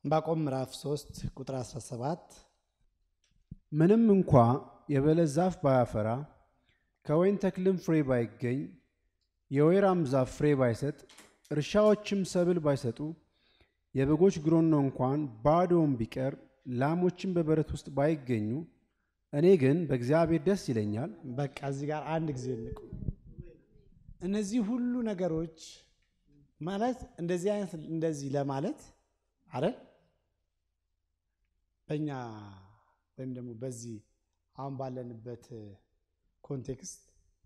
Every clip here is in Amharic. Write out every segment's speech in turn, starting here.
ዕንባቆም ምዕራፍ 3 ቁጥር 17 ምንም እንኳ የበለስ ዛፍ ባያፈራ ከወይን ተክልም ፍሬ ባይገኝ የወይራም ዛፍ ፍሬ ባይሰጥ እርሻዎችም ሰብል ባይሰጡ የበጎች ግሮኖ እንኳን ባዶውን ቢቀር ላሞችም በበረት ውስጥ ባይገኙ እኔ ግን በእግዚአብሔር ደስ ይለኛል። በቃ እዚህ ጋር አንድ ጊዜ እንቁ። እነዚህ ሁሉ ነገሮች ማለት እንደዚህ አይነት እንደዚህ ለማለት አረ በእኛ ወይም ደግሞ በዚህ አሁን ባለንበት ኮንቴክስት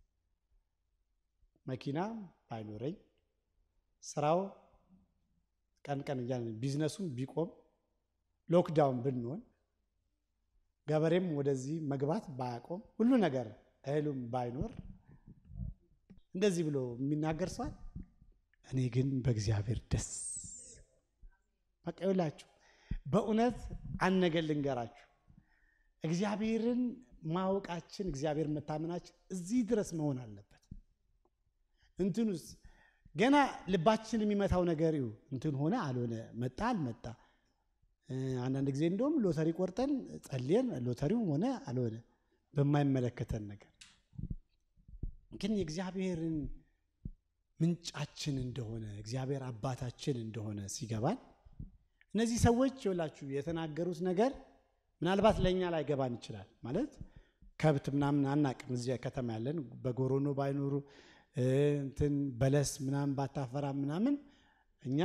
መኪና ባይኖረኝ ስራው ቀን ቀን እያለ ቢዝነሱም ቢቆም ሎክዳውን ብንሆን ገበሬም ወደዚህ መግባት ባያቆም ሁሉ ነገር እህሉም ባይኖር እንደዚህ ብሎ የሚናገር ሰዋል። እኔ ግን በእግዚአብሔር ደስ በቃ ይውላችሁ። በእውነት አንድ ነገር ልንገራችሁ፣ እግዚአብሔርን ማወቃችን እግዚአብሔር መታመናችን እዚህ ድረስ መሆን አለበት። እንትኑስ ገና ልባችን የሚመታው ነገር ይሁ እንትን ሆነ አልሆነ መጣ አልመጣ አንዳንድ ጊዜ እንደውም ሎተሪ ቆርጠን ጸልየን ሎተሪው ሆነ አልሆነ በማይመለከተን ነገር ግን የእግዚአብሔርን ምንጫችን እንደሆነ እግዚአብሔር አባታችን እንደሆነ ሲገባን እነዚህ ሰዎች ይኸውላችሁ የተናገሩት ነገር ምናልባት ለእኛ ላይ ገባን ይችላል። ማለት ከብት ምናምን አናቅም። እዚያ ከተማ ያለን በጎሮኖ ባይኖሩ እንትን በለስ ምናምን ባታፈራ ምናምን እኛ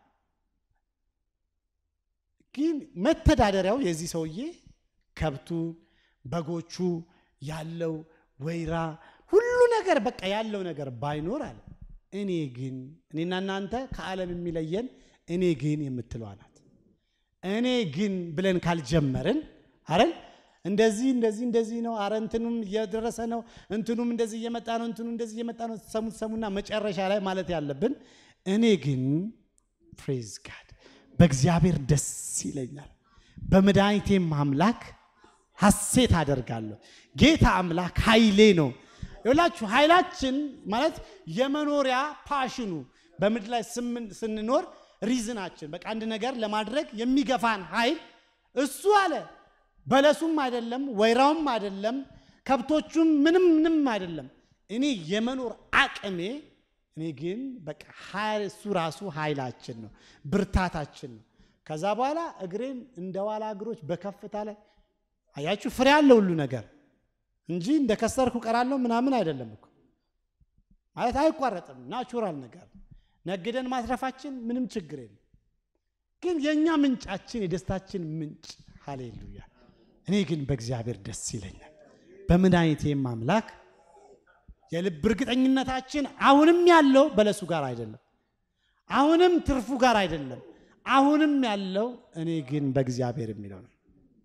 ግን መተዳደሪያው የዚህ ሰውዬ ከብቱ፣ በጎቹ ያለው ወይራ ሁሉ ነገር በቃ ያለው ነገር ባይኖር አለ እኔ ግን እኔና እናንተ ከዓለም የሚለየን እኔ ግን የምትለዋ ናት። እኔ ግን ብለን ካልጀመርን አረን እንደዚህ እንደዚህ እንደዚህ ነው፣ አረ እንትኑም እየደረሰ ነው፣ እንትኑም እንደዚህ እየመጣ ነው፣ እንትኑ እንደዚህ እየመጣ ነው። ሰሙት ሰሙና መጨረሻ ላይ ማለት ያለብን እኔ ግን ፕሬዝ ጋድ በእግዚአብሔር ደስ ይለኛል፣ በመድኃኒቴም አምላክ ሐሴት አደርጋለሁ። ጌታ አምላክ ኃይሌ ነው። ይኸውላችሁ ኃይላችን ማለት የመኖሪያ ፓሽኑ በምድር ላይ ስንኖር ሪዝናችን በቃ አንድ ነገር ለማድረግ የሚገፋን ኃይል እሱ አለ። በለሱም አይደለም፣ ወይራውም አይደለም፣ ከብቶቹም ምንም ምንም አይደለም። እኔ የመኖር አቅሜ እኔ ግን በቃ እሱ ራሱ ኃይላችን ነው፣ ብርታታችን ነው። ከዛ በኋላ እግሬን እንደ ዋላ እግሮች በከፍታ ላይ አያችሁ፣ ፍሬ ያለ ሁሉ ነገር እንጂ እንደ ከሰርኩ ቀራለሁ ምናምን አይደለም እኮ ማለት አይቋረጥም። ናቹራል ነገር ነግደን ማትረፋችን ምንም ችግር የለም። ግን የእኛ ምንጫችን የደስታችን ምንጭ ሃሌሉያ። እኔ ግን በእግዚአብሔር ደስ ይለኛል፣ በመድኃኒቴም አምላክ የልብ እርግጠኝነታችን አሁንም ያለው በለሱ ጋር አይደለም፣ አሁንም ትርፉ ጋር አይደለም። አሁንም ያለው እኔ ግን በእግዚአብሔር የሚለው ነው።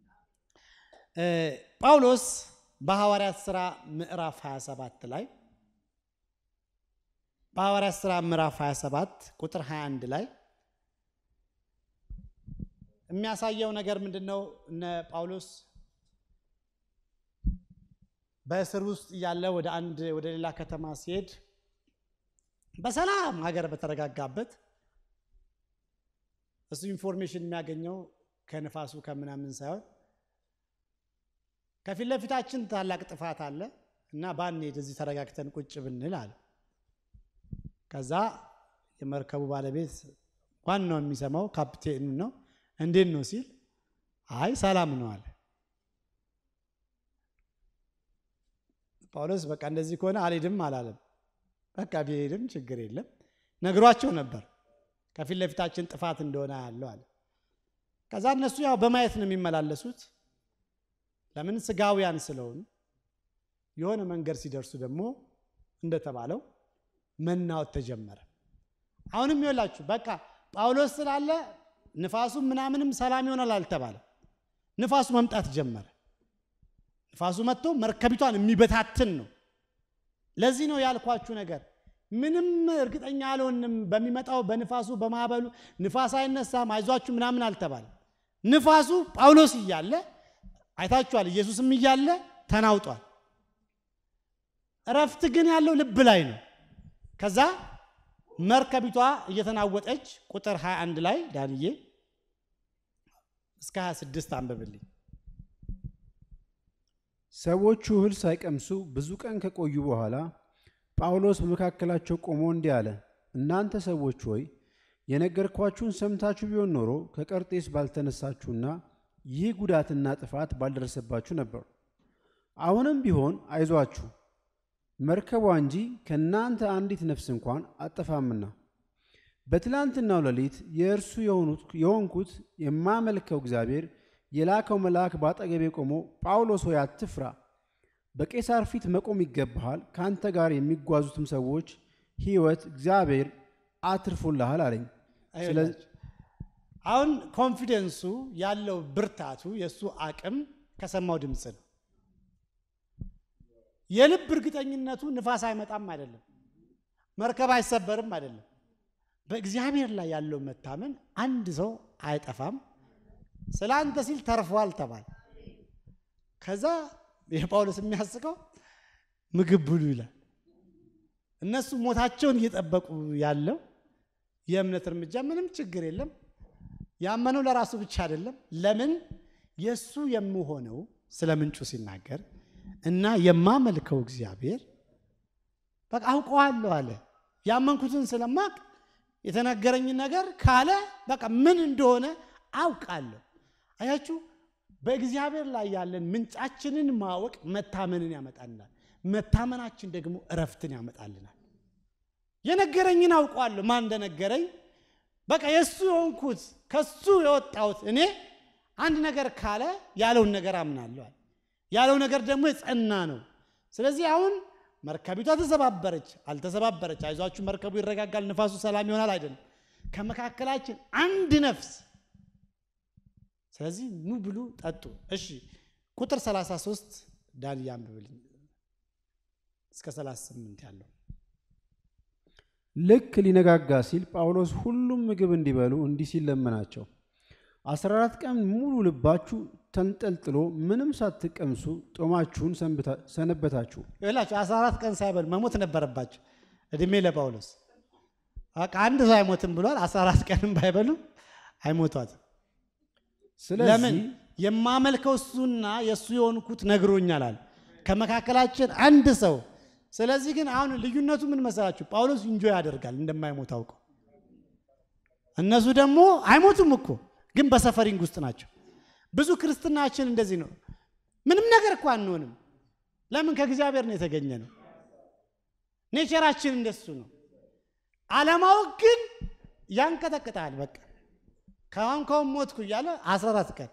ጳውሎስ በሐዋርያት ሥራ ምዕራፍ 27 ላይ በሐዋርያት ሥራ ምዕራፍ 27 ቁጥር 21 ላይ የሚያሳየው ነገር ምንድን ነው? እነ ጳውሎስ በእስር ውስጥ እያለ ወደ አንድ ወደ ሌላ ከተማ ሲሄድ በሰላም ሀገር በተረጋጋበት እሱ ኢንፎርሜሽን የሚያገኘው ከንፋሱ ከምናምን ሳይሆን ከፊት ለፊታችን ታላቅ ጥፋት አለ እና ባንሄድ እዚህ ተረጋግተን ቁጭ ብንል አለ። ከዛ የመርከቡ ባለቤት ዋናው የሚሰማው ካፕቴኑ ነው። እንዴት ነው ሲል አይ ሰላም ነው አለ። ጳውሎስ በቃ እንደዚህ ከሆነ አልሄድም አላለም። በቃ ቢሄድም ችግር የለም ነግሯቸው ነበር ከፊት ለፊታችን ጥፋት እንደሆነ ያለው አለ። ከዛ እነሱ ያው በማየት ነው የሚመላለሱት ለምን ስጋውያን ስለሆኑ የሆነ መንገድ ሲደርሱ ደግሞ እንደተባለው መናወጥ ተጀመረ። አሁንም ይወላችሁ በቃ ጳውሎስ ስላለ ንፋሱ ምናምንም ሰላም ይሆናል አልተባለ። ንፋሱ መምጣት ጀመረ። ንፋሱ መጥቶ መርከቢቷን የሚበታትን ነው። ለዚህ ነው ያልኳችሁ ነገር ምንም እርግጠኛ አልሆንም። በሚመጣው በንፋሱ በማዕበሉ ንፋስ አይነሳም አይዟችሁ ምናምን አልተባለ። ንፋሱ ጳውሎስ እያለ አይታችኋል። ኢየሱስም እያለ ተናውጧል። እረፍት ግን ያለው ልብ ላይ ነው። ከዛ መርከቢቷ እየተናወጠች ቁጥር 21 ላይ ዳንዬ እስከ 26 አንብብልኝ። ሰዎቹ እህል ሳይቀምሱ ብዙ ቀን ከቆዩ በኋላ ጳውሎስ በመካከላቸው ቆሞ እንዲህ አለ፣ እናንተ ሰዎች ሆይ የነገርኳችሁን ሰምታችሁ ቢሆን ኖሮ ከቀርጤስ ባልተነሳችሁና ይህ ጉዳትና ጥፋት ባልደረሰባችሁ ነበር። አሁንም ቢሆን አይዟችሁ፣ መርከቧ እንጂ ከእናንተ አንዲት ነፍስ እንኳን አጠፋምና። በትላንትናው ሌሊት የእርሱ የሆንኩት የማመልከው እግዚአብሔር የላከው መልአክ በአጠገቤ ቆሞ ጳውሎስ ሆይ አትፍራ፣ በቄሳር ፊት መቆም ይገባሃል፣ ከአንተ ጋር የሚጓዙትም ሰዎች ሕይወት እግዚአብሔር አትርፎልሃል አለኝ። አይወላችሁ አሁን ኮንፊደንሱ ያለው ብርታቱ የእሱ አቅም ከሰማው ድምፅ ነው። የልብ እርግጠኝነቱ ንፋስ አይመጣም አይደለም፣ መርከብ አይሰበርም አይደለም። በእግዚአብሔር ላይ ያለው መታመን አንድ ሰው አይጠፋም፣ ስለ አንተ ሲል ተርፏል ተባለ። ከዛ የጳውሎስ የሚያስቀው ምግብ ብሉ ይላል። እነሱ ሞታቸውን እየጠበቁ ያለው የእምነት እርምጃ ምንም ችግር የለም። ያመነው ለራሱ ብቻ አይደለም። ለምን የእሱ የምሆነው ስለ ምንጩ ሲናገር እና የማመልከው እግዚአብሔር በቃ አውቀዋለሁ አለ። ያመንኩትን ስለማቅ የተነገረኝ ነገር ካለ በቃ ምን እንደሆነ አውቃለሁ። አያችሁ፣ በእግዚአብሔር ላይ ያለን ምንጫችንን ማወቅ መታመንን ያመጣልናል። መታመናችን ደግሞ እረፍትን ያመጣልናል። የነገረኝን አውቀዋለሁ። ማን እንደነገረኝ በቃ የእሱ የሆንኩት ከሱ የወጣሁት እኔ አንድ ነገር ካለ ያለውን ነገር አምናለሁ። ያለው ነገር ደግሞ የጸና ነው። ስለዚህ አሁን መርከቢቷ ተሰባበረች አልተሰባበረች፣ አይዟችሁ መርከቡ ይረጋጋል፣ ንፋሱ ሰላም ይሆናል አይደለም። ከመካከላችን አንድ ነፍስ ስለዚህ ኑ ብሉ ጠጡ። እሺ ቁጥር 33 ዳን ያንብብልኝ እስከ 38 ያለው ልክ ሊነጋጋ ሲል ጳውሎስ ሁሉም ምግብ እንዲበሉ እንዲህ ሲል ለመናቸው። አስራ አራት ቀን ሙሉ ልባችሁ ተንጠልጥሎ ምንም ሳትቀምሱ ጦማችሁን ሰነበታችሁ። ይላችሁ 14 ቀን ሳይበሉ መሞት ነበረባቸው። እድሜ ለጳውሎስ በቃ አንድ ሰው አይሞትም ብሏል። 14 ቀንም ባይበሉ አይሞቷትም። ለምን ስለዚህ የማመልከው እሱና የእሱ የሆንኩት ነግሮኛል አለ ከመካከላችን አንድ ሰው። ስለዚህ ግን አሁን ልዩነቱ ምን መሰላችሁ? ጳውሎስ ኢንጆይ ያደርጋል እንደማይሞት አውቀው፣ እነሱ ደግሞ አይሞቱም እኮ ግን በሰፈሪንግ ውስጥ ናቸው። ብዙ ክርስትናችን እንደዚህ ነው። ምንም ነገር እኮ አንሆንም። ለምን? ከእግዚአብሔር ነው የተገኘ ነው። ኔቸራችን እንደሱ ነው። አለማወቅ ግን ያንቀጠቅጣል። በቃ ከአሁን ከአሁን ሞትኩ እያለ 14 ቀን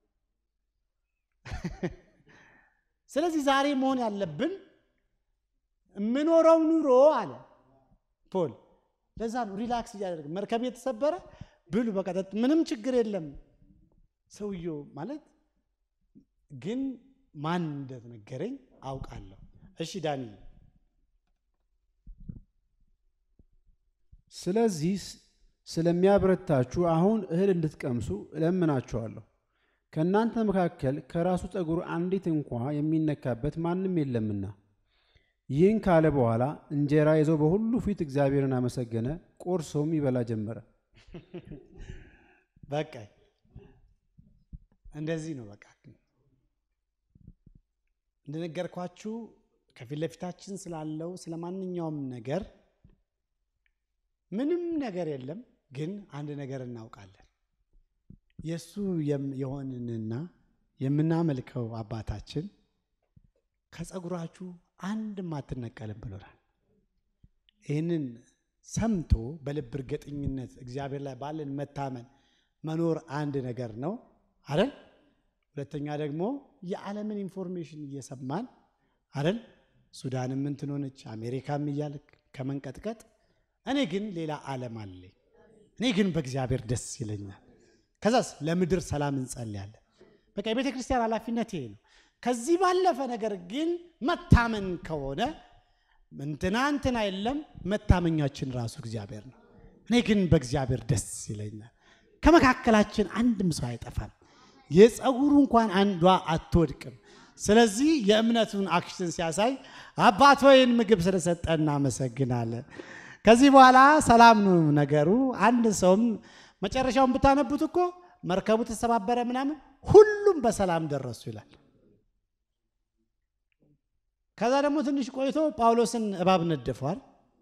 ስለዚህ ዛሬ መሆን ያለብን የምኖረው ኑሮ አለ ፖል። ለዛ ነው ሪላክስ እያደረግ መርከብ የተሰበረ ብሉ በቃ ጠጡ፣ ምንም ችግር የለም። ሰውየው ማለት ግን ማን እንደነገረኝ አውቃለሁ። እሺ ዳኒ ስለዚህ ስለሚያበረታችሁ አሁን እህል እንድትቀምሱ እለምናችኋለሁ። ከእናንተ መካከል ከራሱ ጠጉር አንዲት እንኳ የሚነካበት ማንም የለምና። ይህን ካለ በኋላ እንጀራ ይዞ በሁሉ ፊት እግዚአብሔርን አመሰገነ፣ ቆርሶም ይበላ ጀመረ። በቃ እንደዚህ ነው። በቃ እንደነገርኳችሁ ከፊት ለፊታችን ስላለው ስለ ማንኛውም ነገር ምንም ነገር የለም፣ ግን አንድ ነገር እናውቃለን። የእሱ የሆንንና የምናመልከው አባታችን ከጸጉራችሁ አንድም አትነቀልም ብሎናል። ይህንን ሰምቶ በልብ እርግጠኝነት እግዚአብሔር ላይ ባለን መታመን መኖር አንድ ነገር ነው አይደል? ሁለተኛ ደግሞ የዓለምን ኢንፎርሜሽን እየሰማን አይደል? ሱዳንም እንትን ሆነች፣ አሜሪካም እያለ ከመንቀጥቀጥ እኔ ግን ሌላ ዓለም አለኝ። እኔ ግን በእግዚአብሔር ደስ ይለኛል። ከዛስ ለምድር ሰላም እንጸልያለን። በቃ የቤተ ክርስቲያን ኃላፊነት ይሄ ነው። ከዚህ ባለፈ ነገር ግን መታመን ከሆነ እንትና እንትና የለም፣ መታመኛችን ራሱ እግዚአብሔር ነው። እኔ ግን በእግዚአብሔር ደስ ይለኛል። ከመካከላችን አንድም ሰው አይጠፋም፣ የፀጉሩ እንኳን አንዷ አትወድቅም። ስለዚህ የእምነቱን አክሽን ሲያሳይ አባት ወይን ምግብ ስለሰጠ እናመሰግናለን። ከዚህ በኋላ ሰላም ነው ነገሩ። አንድ ሰውም መጨረሻውን ብታነቡት እኮ መርከቡ ተሰባበረ ምናምን፣ ሁሉም በሰላም ደረሱ ይላል። ከዛ ደግሞ ትንሽ ቆይቶ ጳውሎስን እባብ ነደፈዋል።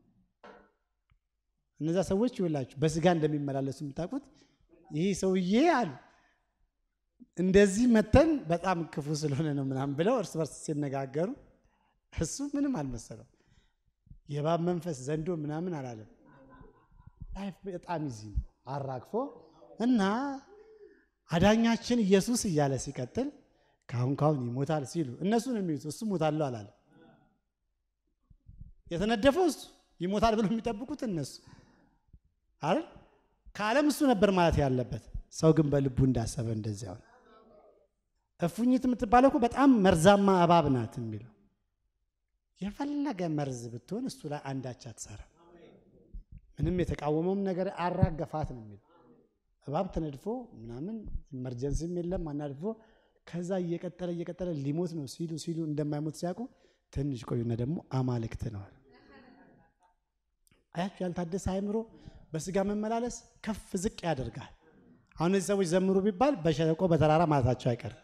እነዛ ሰዎች ይውላችሁ በስጋ እንደሚመላለሱ የምታውቁት ይህ ሰውዬ አሉ እንደዚህ መተን በጣም ክፉ ስለሆነ ነው ምናምን ብለው እርስ በርስ ሲነጋገሩ እሱ ምንም አልመሰለው። የእባብ መንፈስ ዘንዶ ምናምን አላለም። ላይፍ በጣም ይዚ ነው አራግፎ እና አዳኛችን ኢየሱስ እያለ ሲቀጥል ካሁን ካሁን ይሞታል ሲሉ እነሱ ነው የሚሉት። እሱ ሞታለሁ አላለ። የተነደፈው እሱ ይሞታል ብሎ የሚጠብቁት እነሱ አይደል? ከዓለም እሱ ነበር ማለት ያለበት። ሰው ግን በልቡ እንዳሰበ እንደዚያው ነው። እፉኝት የምትባለው እኮ በጣም መርዛማ እባብ ናት የሚለው የፈለገ መርዝ ብትሆን እሱ ላይ አንዳች አትሰራም። ምንም የተቃወመውም ነገር አራገፋት ነው የሚለው እባብ ተነድፎ ምናምን ኢመርጀንሲም የለም አናድፎ ከዛ እየቀጠለ እየቀጠለ ሊሞት ነው ሲሉ ሲሉ እንደማይሞት ሲያውቁ ትንሽ ቆዩና ደግሞ አማልክት ነዋል። አያችሁ ያልታደሰ አእምሮ በስጋ መመላለስ ከፍ ዝቅ ያደርጋል። አሁን እነዚህ ሰዎች ዘምሩ ቢባል በሸለቆ በተራራ ማለታቸው አይቀርም።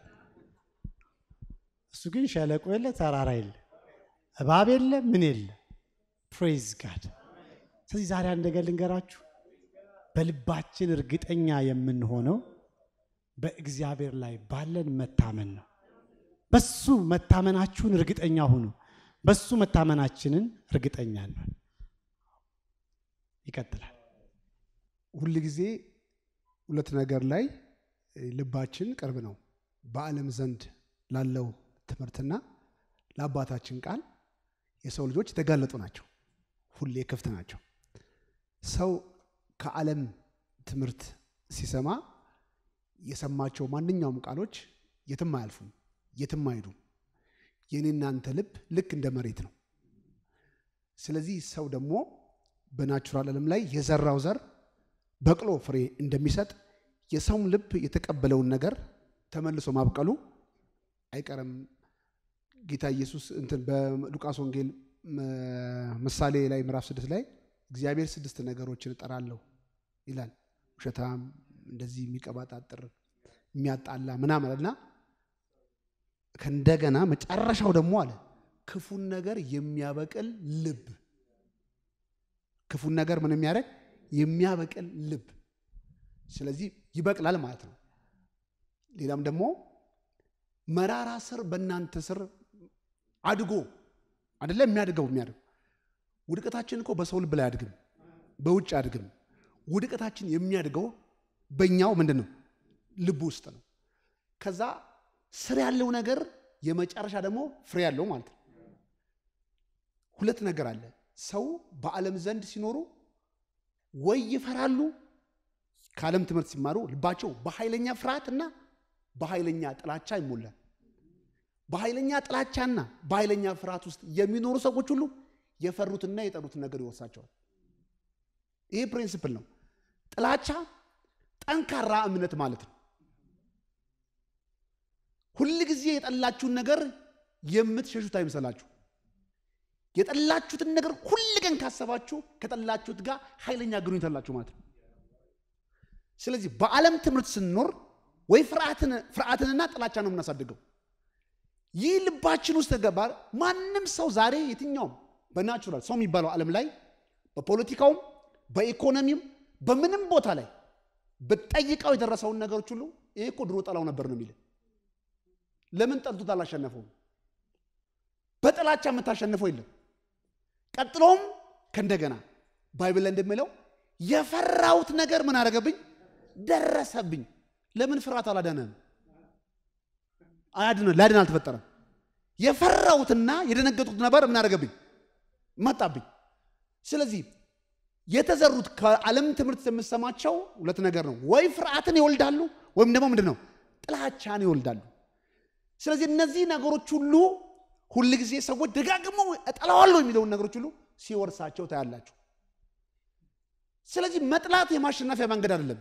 እሱ ግን ሸለቆ የለ ተራራ የለ እባብ የለ ምን የለ። ፕሬዝ ጋድ። ስለዚህ ዛሬ አንድ ነገር ልንገራችሁ፣ በልባችን እርግጠኛ የምንሆነው በእግዚአብሔር ላይ ባለን መታመን ነው። በሱ መታመናችሁን እርግጠኛ ሁኑ። በሱ መታመናችንን እርግጠኛ ነን። ይቀጥላል። ሁል ጊዜ ሁለት ነገር ላይ ልባችን ቅርብ ነው። በዓለም ዘንድ ላለው ትምህርትና ለአባታችን ቃል የሰው ልጆች የተጋለጡ ናቸው። ሁሌ ክፍት ናቸው። ሰው ከዓለም ትምህርት ሲሰማ የሰማቸው ማንኛውም ቃሎች የትም አያልፉም፣ የትም አይሄዱም። የኔ እናንተ ልብ ልክ እንደ መሬት ነው። ስለዚህ ሰው ደግሞ በናቹራል ዓለም ላይ የዘራው ዘር በቅሎ ፍሬ እንደሚሰጥ የሰውም ልብ የተቀበለውን ነገር ተመልሶ ማብቀሉ አይቀርም። ጌታ ኢየሱስ እንትን በሉቃስ ወንጌል ምሳሌ ላይ ምዕራፍ ስድስት ላይ እግዚአብሔር ስድስት ነገሮችን እጠራለሁ ይላል። ውሸታም፣ እንደዚህ የሚቀባጣጥር፣ የሚያጣላ ምናምን እና ከእንደገና መጨረሻው ደግሞ አለ ክፉን ነገር የሚያበቅል ልብ ክፉን ነገር ምን የሚያደርግ የሚያበቅል ልብ። ስለዚህ ይበቅላል ማለት ነው። ሌላም ደግሞ መራራ ስር በእናንተ ስር አድጎ አደለ የሚያድገው የሚያድገው ውድቀታችን እኮ በሰው ልብ ላይ አድግም፣ በውጭ አድግም። ውድቀታችን የሚያድገው በእኛው ምንድን ነው ልብ ውስጥ ነው። ከዛ ስር ያለው ነገር የመጨረሻ ደግሞ ፍሬ ያለው ማለት ነው። ሁለት ነገር አለ። ሰው በዓለም ዘንድ ሲኖሩ ወይ ይፈራሉ፣ ከዓለም ትምህርት ሲማሩ ልባቸው በኃይለኛ ፍርሃትና በኃይለኛ ጥላቻ ይሞላል። በኃይለኛ ጥላቻና በኃይለኛ ፍርሃት ውስጥ የሚኖሩ ሰዎች ሁሉ የፈሩትና የጠሩትን ነገር ይወርሳቸዋል። ይህ ፕሪንስፕል ነው። ጥላቻ ጠንካራ እምነት ማለት ነው። ሁል ጊዜ የጠላችሁን ነገር የምትሸሹት አይምሰላችሁ። የጠላችሁትን ነገር ሁል ቀን ካሰባችሁ ከጠላችሁት ጋር ኃይለኛ ግንኙነት አላችሁ ማለት ነው። ስለዚህ በዓለም ትምህርት ስንኖር ወይ ፍርሃትንና ጥላቻ ነው የምናሳድገው። ይህ ልባችን ውስጥ ተገባ። ማንም ሰው ዛሬ የትኛውም በናቹራል ሰው የሚባለው ዓለም ላይ በፖለቲካውም በኢኮኖሚም በምንም ቦታ ላይ ብትጠይቀው የደረሰውን ነገሮች ሁሉ ይሄ እኮ ድሮ ጠላው ነበር ነው የሚል። ለምን ጠልቶት አላሸነፈውም? በጥላቻ የምታሸንፈው የለም። ቀጥሎም ከእንደገና ባይብል ላይ እንደሚለው የፈራሁት ነገር ምን አደረገብኝ? ደረሰብኝ። ለምን ፍርሃት አላዳነም? አያድነ ላድን አልተፈጠረም። የፈራሁትና የደነገጥኩት ነበር ምን አደረገብኝ? መጣብኝ። ስለዚህ የተዘሩት ከዓለም ትምህርት የምሰማቸው ሁለት ነገር ነው። ወይ ፍርሃትን ይወልዳሉ ወይም ደግሞ ምንድን ነው ጥላቻን ይወልዳሉ። ስለዚህ እነዚህ ነገሮች ሁሉ ሁል ጊዜ ሰዎች ደጋግመው እጠላዋለሁ የሚለውን ነገሮች ሁሉ ሲወርሳቸው ታያላችሁ። ስለዚህ መጥላት የማሸነፊያ መንገድ አይደለም።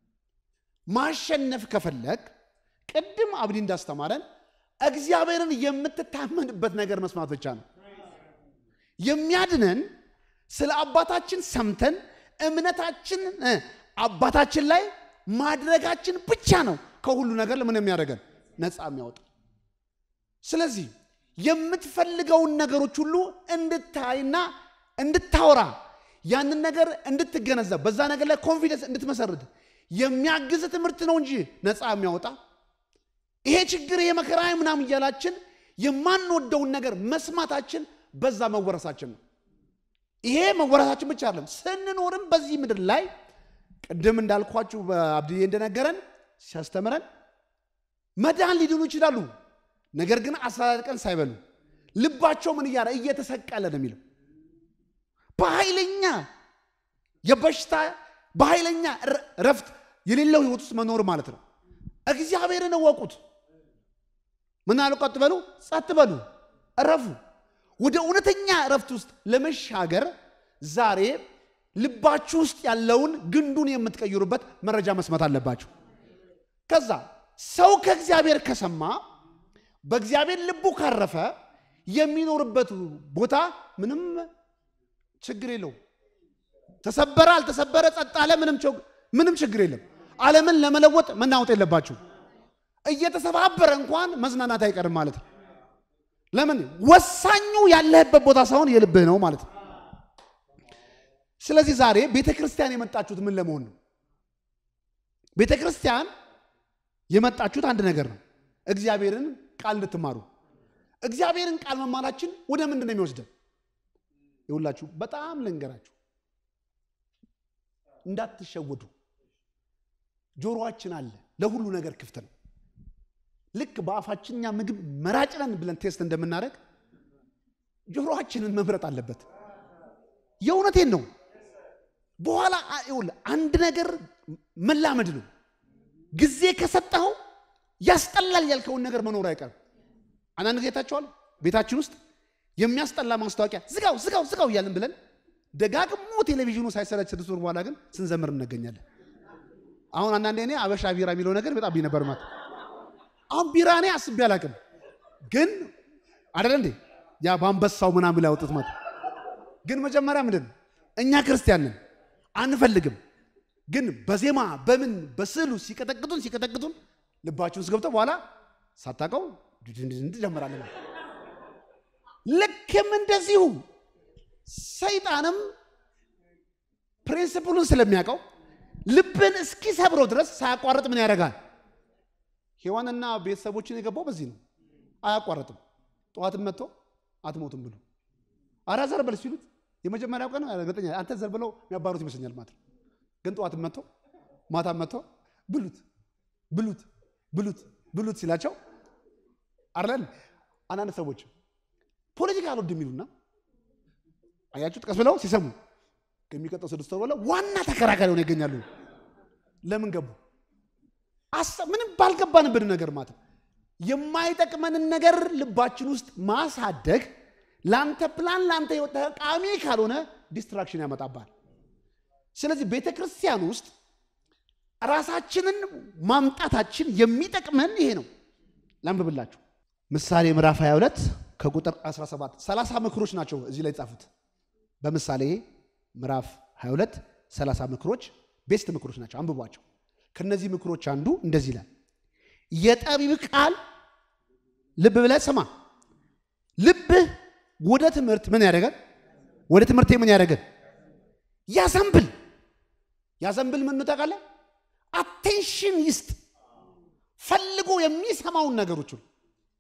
ማሸነፍ ከፈለግ ቅድም አብዲ እንዳስተማረን እግዚአብሔርን የምትታመንበት ነገር መስማት ብቻ ነው የሚያድነን። ስለ አባታችን ሰምተን እምነታችን አባታችን ላይ ማድረጋችን ብቻ ነው ከሁሉ ነገር ለምን የሚያደርገን ነፃ የሚያወጣ። ስለዚህ የምትፈልገውን ነገሮች ሁሉ እንድታይና እንድታወራ ያንን ነገር እንድትገነዘብ በዛ ነገር ላይ ኮንፊደንስ እንድትመሰርት የሚያግዝ ትምህርት ነው እንጂ ነፃ የሚያወጣ ይሄ ችግር ይሄ መከራ ምናምን እያላችን የማንወደውን ነገር መስማታችን በዛ መወረሳችን ነው። ይሄ መወረሳችን ብቻ አይደለም፣ ስንኖርም በዚህ ምድር ላይ ቅድም እንዳልኳችሁ በአብድዬ እንደነገረን ሲያስተምረን መዳን ሊድኑ ይችላሉ። ነገር ግን አስራ አራት ቀን ሳይበሉ ልባቸው ምን እያለ እየተሰቀለ ነው የሚለው በኃይለኛ የበሽታ በኃይለኛ ረፍት የሌለው ህይወት ውስጥ መኖር ማለት ነው። እግዚአብሔርን እወቁት። ምን አሉ? ቀጥ በሉ፣ ጸጥ በሉ፣ እረፉ። ወደ እውነተኛ እረፍት ውስጥ ለመሻገር ዛሬ ልባችሁ ውስጥ ያለውን ግንዱን የምትቀይሩበት መረጃ መስማት አለባችሁ። ከዛ ሰው ከእግዚአብሔር ከሰማ በእግዚአብሔር ልቡ ካረፈ የሚኖርበት ቦታ ምንም ችግር የለው። ተሰበረ አልተሰበረ፣ ጸጥ አለ፣ ምንም ችግር የለም። ዓለምን ለመለወጥ መናወጥ የለባችሁ። እየተሰባበረ እንኳን መዝናናት አይቀርም ማለት ነው። ለምን ወሳኙ ያለህበት ቦታ ሳይሆን የልብህ ነው ማለት ነው። ስለዚህ ዛሬ ቤተ ክርስቲያን የመጣችሁት ምን ለመሆን ነው? ቤተ ክርስቲያን የመጣችሁት አንድ ነገር ነው፣ እግዚአብሔርን ቃል እንድትማሩ። እግዚአብሔርን ቃል መማራችን ወደ ምንድን ነው የሚወስደን? ይሁላችሁ በጣም ልንገራችሁ፣ እንዳትሸወዱ። ጆሮአችን አለ፣ ለሁሉ ነገር ክፍት ነው። ልክ በአፋችን እኛ ምግብ መራጭ ነን ብለን ቴስት እንደምናደርግ ጆሮአችንን መምረጥ አለበት። የእውነቴን ነው። በኋላ ይኸውልህ አንድ ነገር መላመድ ነው። ጊዜ ከሰጠኸው ያስጠላል ያልከውን ነገር መኖር አይቀርም። አንዳንድ ጊዜ ታቸዋል ቤታችን ውስጥ የሚያስጠላ ማስታወቂያ ዝጋው ዝጋው ዝጋው እያልን ብለን ደጋግሞ ቴሌቪዥኑ ሳይሰለች ስድስት ወር በኋላ ግን ስንዘምር እንገኛለን። አሁን አንዳንዴ እኔ አበሻ ቢራ የሚለው ነገር በጣም ነበር ማለት አሁን ቢራ እኔ አስቤ አላቅም፣ ግን አደለ እንዴ ያ በአንበሳው ምናምን ላይ ያወጡት ማለት ግን መጀመሪያ ምንድን እኛ ክርስቲያን ነን አንፈልግም፣ ግን በዜማ በምን በስዕሉ ሲቀጠቅጡን ሲቀጠቅጡን ልባችሁን ውስጥ ገብተው በኋላ ሳታውቀው ጀምራለን። ልክም እንደዚሁ ሰይጣንም ፕሪንስፕሉን ስለሚያውቀው ልብን እስኪሰብረው ድረስ ሳያቋርጥ ምን ያደርጋል? ሔዋንና ቤተሰቦችን የገባው በዚህ ነው። አያቋርጥም። ጠዋትም መጥቶ አትሞቱም ብሎ አራ ዘር በል ሲሉት የመጀመሪያው ቀን እርግጠኛ አንተ ዘር ብለው የሚያባሩት ይመስለኛል ማለት ነው። ግን ጠዋትም መጥቶ ማታም መጥቶ ብሉት ብሉት ብሉት ብሉት ሲላቸው አርለን አንዳንድ ሰዎች ፖለቲካ አልወድ የሚሉና አያችሁ ጥቀስ ብለው ሲሰሙ ከሚቀጠው ስድስት ወር በኋላ ዋና ተከራካሪ ሆነው ይገኛሉ። ለምን ገቡ? ምንም ባልገባንበት ነገር ማለት የማይጠቅመንን ነገር ልባችን ውስጥ ማሳደግ ለአንተ ፕላን ለአንተ ህይወት ጠቃሚ ካልሆነ ዲስትራክሽን ያመጣባል። ስለዚህ ቤተ ክርስቲያን ውስጥ ራሳችንን ማምጣታችን የሚጠቅመን ይሄ ነው። ላንብብላችሁ ምሳሌ ምዕራፍ 22 ከቁጥር 17 30 ምክሮች ናቸው እዚህ ላይ ጻፉት። በምሳሌ ምዕራፍ 22 30 ምክሮች ቤስት ምክሮች ናቸው፣ አንብቧቸው። ከነዚህ ምክሮች አንዱ እንደዚህ ይላል፣ የጠቢብ ቃል ልብ ብለህ ስማ። ልብህ ወደ ትምህርት ምን ያደርጋል? ወደ ትምህርቴ ምን ያደርጋል? ያዘንብል። ያዘንብል ምን ታውቃለህ? አቴንሽን ይስጥ፣ ፈልጎ የሚሰማውን ነገሮች ሁሉ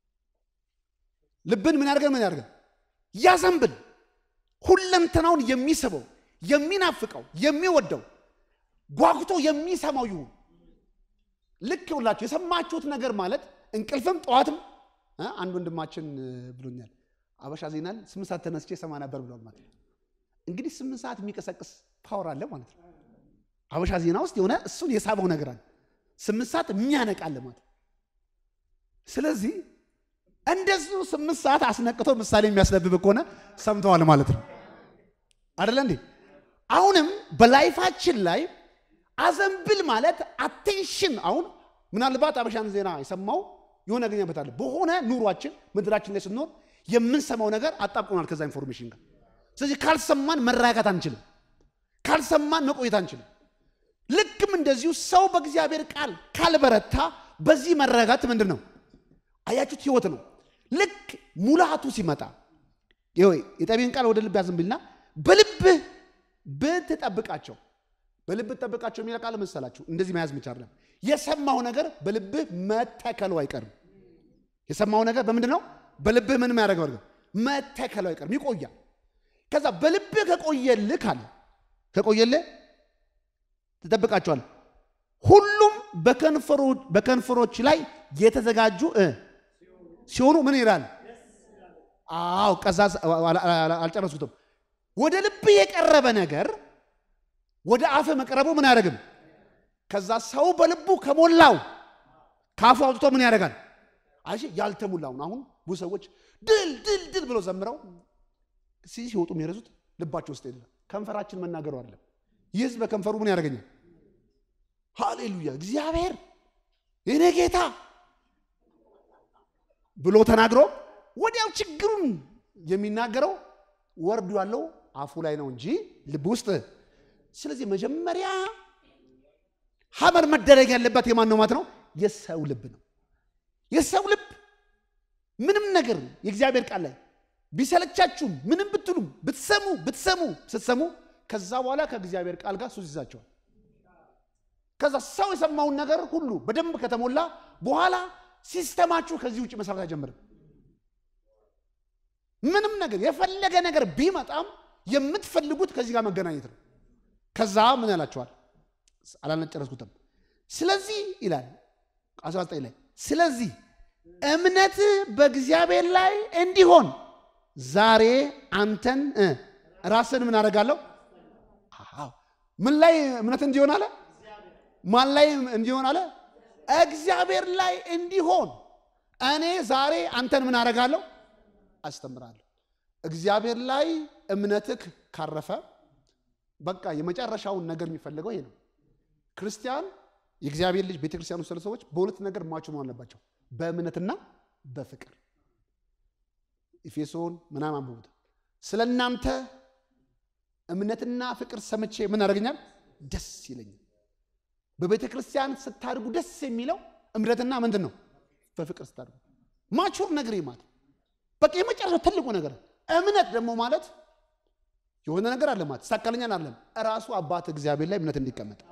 ልብን ምን ያደርጋል? ምን ያደርጋል? ያዘንብል። ሁለንተናውን የሚስበው የሚናፍቀው የሚወደው ጓጉቶ የሚሰማው ይሁን። ልክ ሁላችሁ የሰማችሁት ነገር ማለት እንቅልፍም ጠዋትም አንድ ወንድማችን ብሎኛል። አበሻ ዜናን ስምንት ሰዓት ተነስቼ ሰማ ነበር ብሏል ማለት ነው። እንግዲህ ስምንት ሰዓት የሚቀሰቅስ ፓወር አለ ማለት ነው። አበሻ ዜና ውስጥ የሆነ እሱን የሳበው ነገር አለ። ስምንት ሰዓት የሚያነቃል ማለት ስለዚህ እንደዚሁ ስምንት ሰዓት አስነቅቶ ምሳሌ የሚያስነብብ ከሆነ ሰምተዋል ማለት ነው አደለ እንዴ? አሁንም በላይፋችን ላይ አዘንብል ማለት አቴንሽን። አሁን ምናልባት አበሻን ዜና የሰማው የሆነ ያገኘበታል። በሆነ ኑሯችን ምድራችን ላይ ስንኖር የምንሰማው ነገር አጣብቆናል ከዛ ኢንፎርሜሽን ጋር። ስለዚህ ካልሰማን መረጋጋት አንችልም፣ ካልሰማን መቆየት አንችልም። ልክም እንደዚሁ ሰው በእግዚአብሔር ቃል ካልበረታ በዚህ መረጋጋት ምንድን ነው? አያችሁት? ህይወት ነው። ልክ ሙላቱ ሲመጣ ይኸው የጠቢብን ቃል ወደ ልብ ያዝንብልና በልብህ ብትጠብቃቸው በልብህ ትጠብቃቸው የሚለ ቃል መሰላችሁ እንደዚህ መያዝ ምቻለም የሰማው ነገር በልብህ መተከሉ አይቀርም። የሰማው ነገር በምንድን ነው? በልብህ ምን ያደረገው ነገር መተከሉ አይቀርም፣ ይቆያል። ከዛ በልብህ ከቆየልህ ካለ ከቆየልህ ትጠብቃቸዋል። ሁሉም በከንፈሮች ላይ የተዘጋጁ እ ሲሆኑ ምን ይላል? አዎ ቀዛ አልጨረስኩትም። ወደ ልብ የቀረበ ነገር ወደ አፍ መቅረቡ ምን አያደርግም? ከዛ ሰው በልቡ ከሞላው ካፉ አውጥቶ ምን ያደርጋል? አይ ያልተሞላውን አሁን ብዙ ሰዎች ድል ድል ድል ብለው ዘምረው ሲወጡ የሚረሱት ልባቸው ውስጥ የለም። ከንፈራችን መናገሩ አይደለም። ይህ ህዝብ በከንፈሩ ምን ያደርገኛል? ሃሌሉያ እግዚአብሔር የኔ ጌታ ብሎ ተናግሮ ወዲያው ችግሩን የሚናገረው ወርዱ ያለው አፉ ላይ ነው እንጂ ልብ ውስጥ። ስለዚህ መጀመሪያ ሀመር መደረግ ያለበት የማን ነው ማለት ነው? የሰው ልብ ነው። የሰው ልብ ምንም ነገር የእግዚአብሔር ቃል ላይ ቢሰለቻችሁም ምንም ብትሉም ብትሰሙ ብትሰሙ ስትሰሙ ከዛ በኋላ ከእግዚአብሔር ቃል ጋር ሱስ ይዛቸዋል። ከዛ ሰው የሰማውን ነገር ሁሉ በደንብ ከተሞላ በኋላ ሲስተማችሁ ከዚህ ውጭ መስራት አይጀምርም። ምንም ነገር የፈለገ ነገር ቢመጣም የምትፈልጉት ከዚህ ጋር መገናኘት ነው። ከዛ ምን ያላቸዋል? አላነጨረስኩትም። ስለዚህ ይላል 19 ላይ ስለዚህ እምነት በእግዚአብሔር ላይ እንዲሆን ዛሬ አንተን ራስን ምን አደርጋለሁ? ምን ላይ እምነት እንዲሆን አለ? ማን ላይ እንዲሆን አለ? እግዚአብሔር ላይ እንዲሆን እኔ ዛሬ አንተን ምን አደርጋለሁ? አስተምራለሁ። እግዚአብሔር ላይ እምነትህ ካረፈ በቃ የመጨረሻውን ነገር የሚፈልገው ይሄ ነው። ክርስቲያን የእግዚአብሔር ልጅ ቤተክርስቲያን ውስጥ ሰዎች በሁለት ነገር ማቸው መሆን አለባቸው፣ በእምነትና በፍቅር። ኤፌሶን ምናምን አንብቡት። ስለ እናንተ እምነትና ፍቅር ሰምቼ ምን ያደርገኛል? ደስ ይለኛል። በቤተ ክርስቲያን ስታድጉ ደስ የሚለው እምነትና ምንድን ነው? በፍቅር ስታድጉ ማቹር ነገር ማለት በቃ የመጨረሻው ትልቁ ነገር። እምነት ደግሞ ማለት የሆነ ነገር አለ ማለት ሳካለኛል አለም እራሱ አባት እግዚአብሔር ላይ እምነት እንዲቀመጥ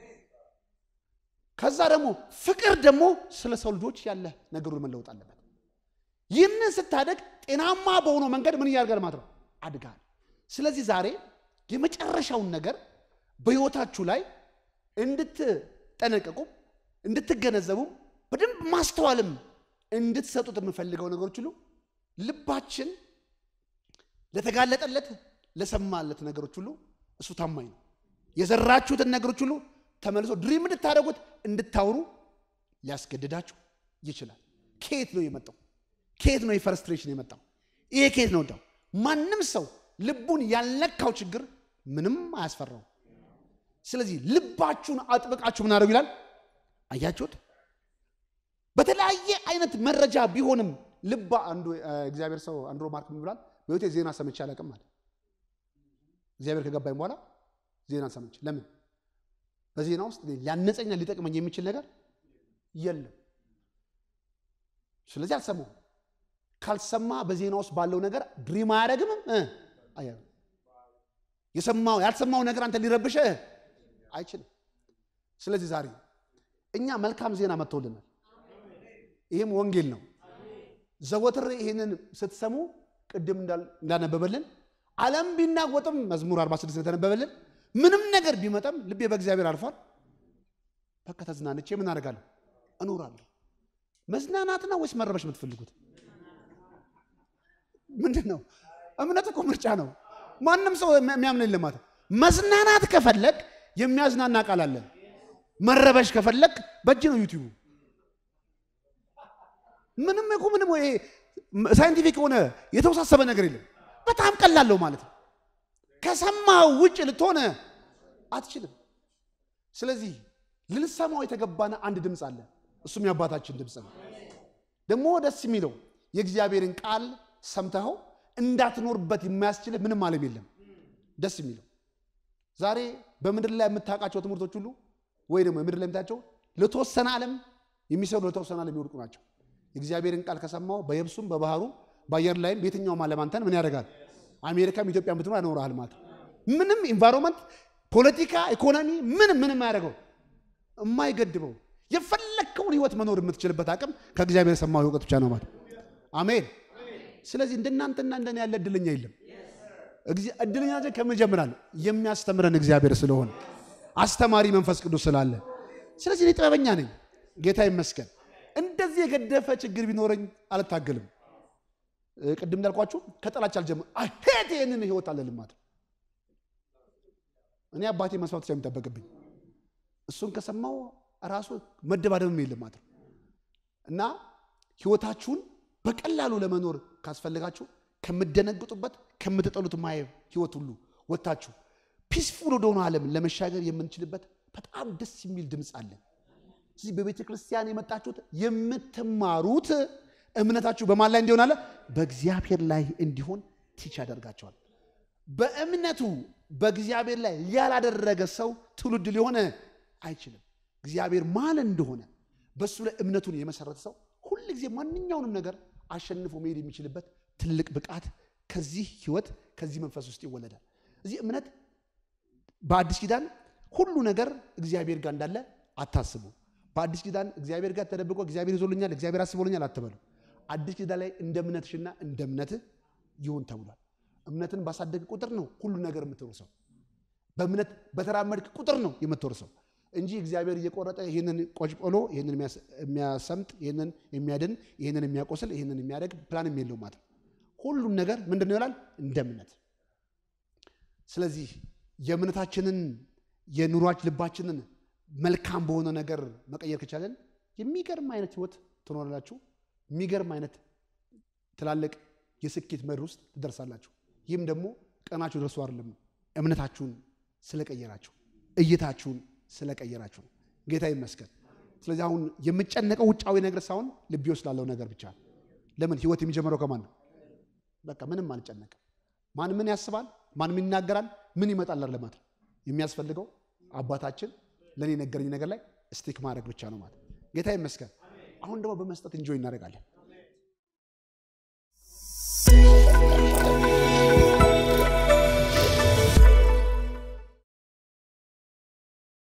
ከዛ ደግሞ ፍቅር ደግሞ ስለ ሰው ልጆች ያለ ነገሩን መለወጥ አለበት። ይህንን ስታደግ ጤናማ በሆነው መንገድ ምን እያደርጋል ማለት ነው አድጋል። ስለዚህ ዛሬ የመጨረሻውን ነገር በሕይወታችሁ ላይ እንድትጠነቀቁም እንድትገነዘቡም በደንብ ማስተዋልም እንድትሰጡት የምፈልገው ነገሮች ሁሉ ልባችን ለተጋለጠለት ለሰማለት ነገሮች ሁሉ እሱ ታማኝ ነው። የዘራችሁትን ነገሮች ሁሉ ተመልሶ ድሪም እንድታደርጉት እንድታወሩ ሊያስገድዳችሁ ይችላል። ከየት ነው የመጣው? ከየት ነው የፈረስትሬሽን የመጣው? ይሄ ከየት ነው እንዳው? ማንም ሰው ልቡን ያልነካው ችግር ምንም አያስፈራው። ስለዚህ ልባችሁን አጥብቃችሁ ምን አደረጉ ይላል። አያችሁት? በተለያየ አይነት መረጃ ቢሆንም ልባ አንዱ እግዚአብሔር ሰው አንድሮ ማርክ ምን ብሏል? በህይወቴ ዜና ሰምቼ አላውቅም አለ። እግዚአብሔር ከገባኝ በኋላ ዜና ሰምቼ ለምን በዜና ውስጥ ሊያነጸኛ ሊጠቅመኝ የሚችል ነገር የለም። ስለዚህ አልሰማውም። ካልሰማ በዜና ውስጥ ባለው ነገር ድሪም አያደርግምም። የሰማው ያልሰማው ነገር አንተ ሊረብሽ አይችልም። ስለዚህ ዛሬ እኛ መልካም ዜና መጥቶልናል። ይህም ወንጌል ነው። ዘወትር ይህንን ስትሰሙ ቅድም እንዳነበበልን ዓለም ቢናወጥም መዝሙር 46 እንደተነበበልን ምንም ነገር ቢመጣም ልቤ በእግዚአብሔር አርፏል። በቃ ተዝናንቼ ምን አደርጋለሁ? እኖራለሁ። መዝናናት ነው ወይስ መረበሽ የምትፈልጉት ምንድን ነው? እምነት እኮ ምርጫ ነው። ማንም ሰው የሚያምን የለም። መዝናናት ከፈለግ የሚያዝናና ቃል አለ። መረበሽ ከፈለግ በእጅ ነው ዩቲዩቡ። ምንም እኮ ምንም ይሄ ሳይንቲፊክ የሆነ የተወሳሰበ ነገር የለም። በጣም ቀላለው ማለት ነው። ከሰማው ውጭ ልትሆነ አትችልም። ስለዚህ ልንሰማው የተገባነ አንድ ድምፅ አለ። እሱም የአባታችን ድምፅ ነው። ደግሞ ደስ የሚለው የእግዚአብሔርን ቃል ሰምተኸው እንዳትኖርበት የማያስችልህ ምንም ዓለም የለም። ደስ የሚለው ዛሬ በምድር ላይ የምታውቃቸው ትምህርቶች ሁሉ ወይ ደግሞ የምድር ላይ የምታያቸው ለተወሰነ ዓለም የሚሰሩ ለተወሰነ ዓለም የሚወድቁ ናቸው። የእግዚአብሔርን ቃል ከሰማው በየብሱም በባህሩ በአየር ላይም በየትኛውም ዓለም አንተን ምን ያደርጋል? አሜሪካም ኢትዮጵያ ብትኖር ያኖርሃል ማለት ነው። ምንም ኢንቫይሮንመንት፣ ፖለቲካ፣ ኢኮኖሚ ምንም ምንም አያደርገው የማይገድበው የፈለግከውን ህይወት መኖር የምትችልበት አቅም ከእግዚአብሔር የሰማው እውቀት ብቻ ነው ማለት አሜን። ስለዚህ እንደናንተና እንደኔ ያለ እድለኛ የለም። እግዚ- እድለኛ ዘ ከምን ጀምራል? የሚያስተምረን እግዚአብሔር ስለሆነ አስተማሪ መንፈስ ቅዱስ ስላለ። ስለዚህ እኔ ጥበበኛ ነኝ፣ ጌታ ይመስገን። እንደዚህ የገደፈ ችግር ቢኖረኝ አልታገልም። እ፣ ቅድም እንዳልኳችሁ ከጠላች አልጀምር ሄት ይህንን ህይወት አለልም ማለት ነው። እኔ አባቴ መስማት የሚጠበቅብኝ እሱን ከሰማው ራሱ መደባደብም የለም ማለት ነው። እና ህይወታችሁን በቀላሉ ለመኖር ካስፈልጋችሁ ከምደነግጡበት ከምትጠሉት ማየብ ህይወት ሁሉ ወጥታችሁ ፒስፉል ወደሆነ ዓለም ለመሻገር የምንችልበት በጣም ደስ የሚል ድምፅ አለን። እዚህ በቤተ ክርስቲያን የመጣችሁት የምትማሩት እምነታችሁ በማን ላይ እንዲሆን አለ? በእግዚአብሔር ላይ እንዲሆን ቲች ያደርጋቸዋል። በእምነቱ በእግዚአብሔር ላይ ያላደረገ ሰው ትውልድ ሊሆን አይችልም። እግዚአብሔር ማን እንደሆነ በእሱ ላይ እምነቱን የመሰረተ ሰው ሁል ጊዜ ማንኛውንም ነገር አሸንፎ መሄድ የሚችልበት ትልቅ ብቃት ከዚህ ህይወት ከዚህ መንፈስ ውስጥ ይወለዳል። እዚህ እምነት በአዲስ ኪዳን ሁሉ ነገር እግዚአብሔር ጋር እንዳለ አታስቡ። በአዲስ ኪዳን እግዚአብሔር ጋር ተደብቆ እግዚአብሔር ይዞልኛል፣ እግዚአብሔር አስቦልኛል አትበሉ። አዲስ ኪዳን ላይ እንደ እምነትሽና እንደ እምነትህ ይሁን ተብሏል። እምነትን ባሳደግ ቁጥር ነው ሁሉ ነገር የምትወርሰው። በእምነት በተራመድክ ቁጥር ነው የምትወርሰው እንጂ እግዚአብሔር እየቆረጠ ይህንን ቆጭቆሎ ይህንን የሚያሰምጥ ይህንን የሚያድን ይህንን የሚያቆስል ይህንን የሚያደግ ፕላንም የለው ማለት ነው። ሁሉም ነገር ምንድን ነው ይላል እንደ እምነት። ስለዚህ የእምነታችንን የኑሯች ልባችንን መልካም በሆነ ነገር መቀየር ከቻለን የሚገርም አይነት ህይወት ትኖራላችሁ። የሚገርም አይነት ትላልቅ የስኬት መድር ውስጥ ትደርሳላችሁ። ይህም ደግሞ ቀናችሁ ደርሶ አይደለም ነው እምነታችሁን ስለቀየራችሁ እይታችሁን ስለቀየራችሁ ነው። ጌታ ይመስገን። ስለዚህ አሁን የምጨነቀው ውጫዊ ነገር ሳይሆን ልቤ ውስጥ ላለው ነገር ብቻ ነው። ለምን ህይወት የሚጀምረው ከማን ነው? በቃ ምንም አልጨነቅም። ማን ምን ያስባል፣ ማን ምን ይናገራል፣ ምን ይመጣል ለማለት ነው የሚያስፈልገው አባታችን ለእኔ ነገረኝ ነገር ላይ ስቲክ ማድረግ ብቻ ነው ማለት ጌታ ይመስገን። አሁን ደግሞ በመስጠት እንጆይ እናደርጋለን።